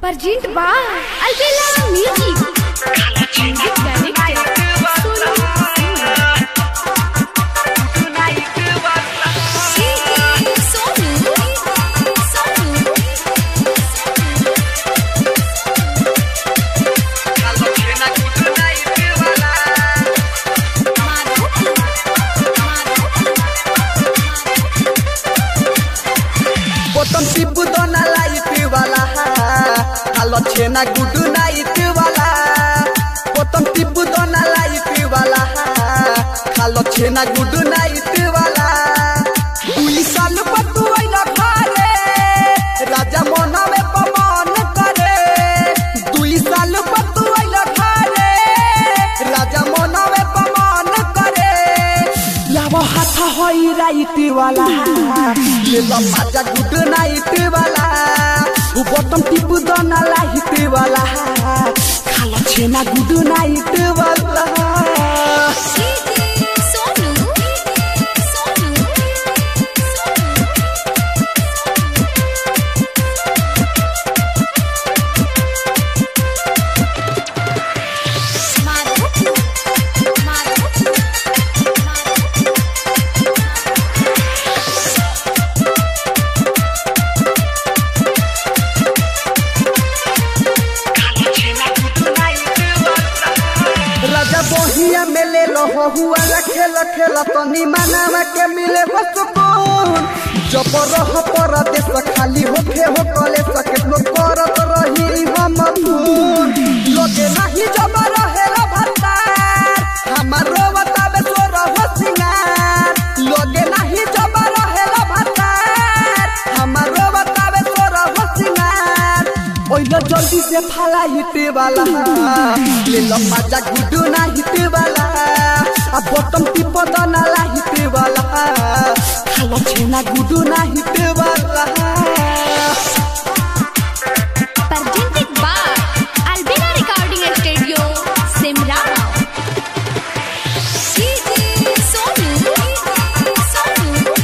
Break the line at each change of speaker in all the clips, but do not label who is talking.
Pergint ba Albela Music Music Director Solo Sonu Sonu
बोतम Tipu दोना light वाला हालो छेना गुडू night वाला बोतम टिपू दोना लाइट वाला हालो छेना गुडू नाइट वाला दुई साल पर तू आइला घरे राजा मोनावे पमान करे दुई साल पर तू आइला घरे राजा मोनावे पमान करे लावा हाथ होई राइट वाला ले लो माजा गुड नाइट वाला उ बटम टिप दना लाइट वाला खाला छेना गुड नाइट वाला
Sonu Sonu
राजा बोहिया में ले लो हुआ रखे खेल तनी मनावा के मिले हो सुकून जब रह परदेश खाली होखे हो कले सके लो करत रही हम धून लोगे नहीं जब रहे रो भंडार हमारो बतावे तो रह सिंगार लोगे नहीं जब रहे रो भंडार हमारो बतावे तो रह सिंगार ओइलो जल्दी से फाला हिट वाला ले लो मजा गुडू ना हिट वाला आ बटम टिप दना ला हिट वाला खालो छेना गुडू ना हिट वाला
Pergint ba Albela Recording Studio Simla Sonu Sonu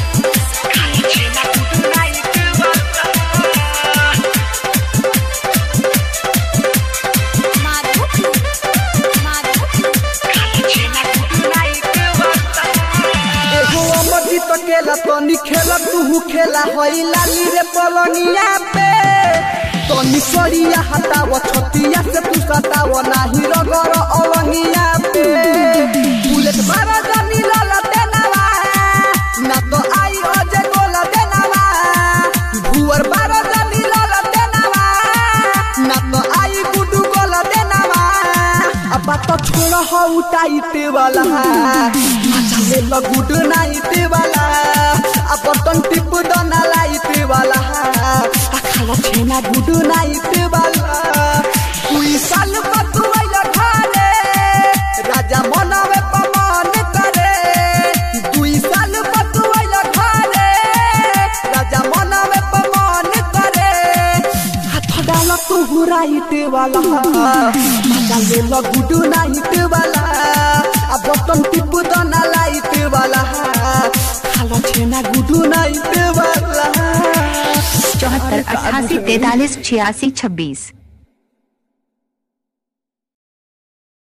एगो अमरजी तो केला तनी खेला तू खेला हई लाली रे पलनिया पे तनी सरिया हटाव छतिया से तू सताव नाही रगर अलंगिया पे बुलेट बारा जानी लाला देनावा ना तो आई अजे गोला देनावा भुवर बारा जानी लाला देनावा ना तो आई गुडू गोला देनावा अब तो छोड़ हो टाइट वाला मजा ले लो गुड नाइट वाला अब बटन टिप दना लाइट वाला आ खाला छेना गुड नाइट वाला कोई साल पर तू आइला घरे राजा मनावे पमान करे दुई साल पर तू आइला घरे राजा मनावे पमान करे हाथ डाला तू हुराइट वाला मजा ले लो गुड नाइट वाला आ बटन टिप दना लाइट वाला खाला छेना गुड नाइट वाला
चौहत्तर अठासी तैतालीस छियासी छब्बीस